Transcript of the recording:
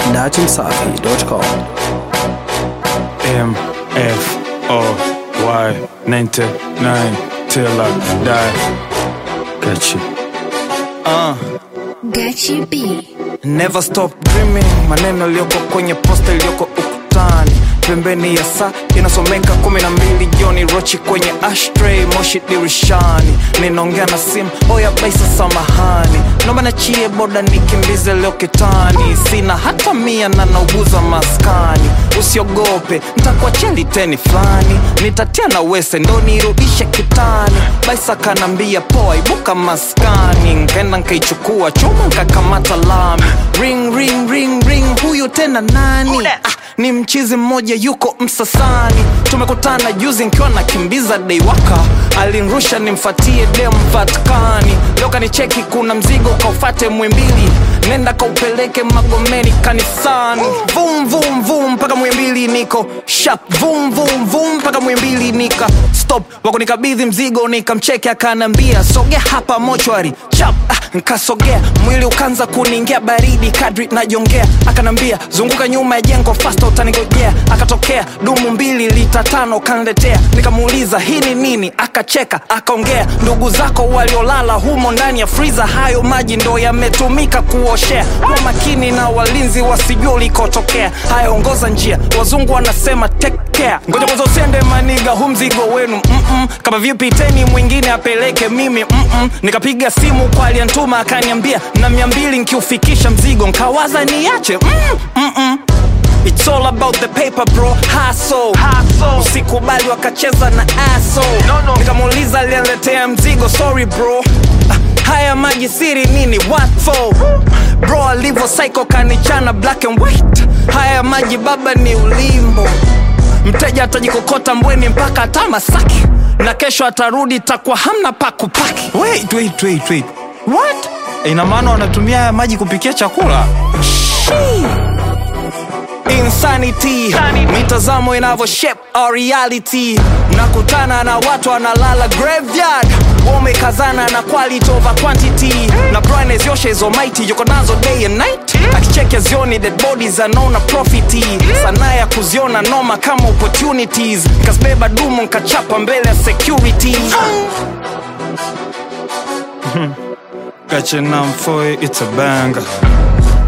datimsafi.com. M F O Y 99 till I die. Got you. Uh, Gachi B. Never stop dreaming, maneno yaliyoko kwenye posta iliyoko ukutani, pembeni ya saa inasomeka kumi na mbili jioni, rochi kwenye ashtray, moshi dirishani, ninaongea na simu, oya baisa, samahani, naomba nachie boda nikimbize leo kitani, sina hata mia na nauguza maskani, usiogope ntakuachia liteni fulani, nitatia na wese ndo nirudishe kitani, baisa kanambia poa, ibuka maskani, nkaenda nkaichukua chuma nkakamata lami, ring ring ring ring, huyu tena nani? Ah, ni mchizi mmoja yuko Msasani, tumekutana juzi nkiwa nakimbiza deiwaka, alinrusha nimfatie dem Vatikani, leo kanicheki kuna mzigo kaufate Mwimbili, nenda kaupeleke Magomeni kanisani, vum vum vum mpaka Mwimbili niko shap, vum vum vum mpaka Mwimbili nika stop, wako nikabidhi mzigo nikamcheke, akanambia sogea hapa mochwari chap, ah, nkasogea mwili ukaanza kuniingia baridi kadri najongea, akanambia zunguka nyuma ya jengo fasta utanigojea, akatokea dumu mbili lita tano kanletea, nikamuuliza hii ni nini, akacheka akaongea, ndugu zako waliolala humo ndani ya friza, hayo maji ndo yametumika kuoshea, kwa makini na walinzi wasijua ulikotokea, haya ongoza njia, wazungu wanasema take care, ngoja kwanza usiende maniga, hu mzigo wenu mm-mm. kama vipi teni mwingine apeleke mimi mm-mm. nikapiga simu kwa aliyantuma akaniambia na mia mbili nkiufikisha mzigo nkawaza niache mm, mm-mm. It's all about the paper bro, hustle. Usikubali wakacheza na aso no, no. Nikamuuliza aliyeletea mzigo, sorry bro Ah, haya maji siri nini what for bro alivyo psycho kanichana black and white haya maji baba ni ulimbo mteja atajikokota mbweni mpaka hata Masaki na kesho atarudi takuwa hamna pa kupaki wait, wait, wait, wait. What? ina maana wanatumia haya maji kupikia chakula Shii. Insanity, mitazamo inavyo shape our reality. Nakutana na watu wanalala graveyard, wamekazana na quality over quantity, na brightness yoshe hizo mighty yuko nazo day and night, akicheke zioni dead bodies anaona profiti, sanaa ya kuziona noma kama opportunities, nkazibeba dumu nkachapa mbele ya security. got your number for it, it's a banger.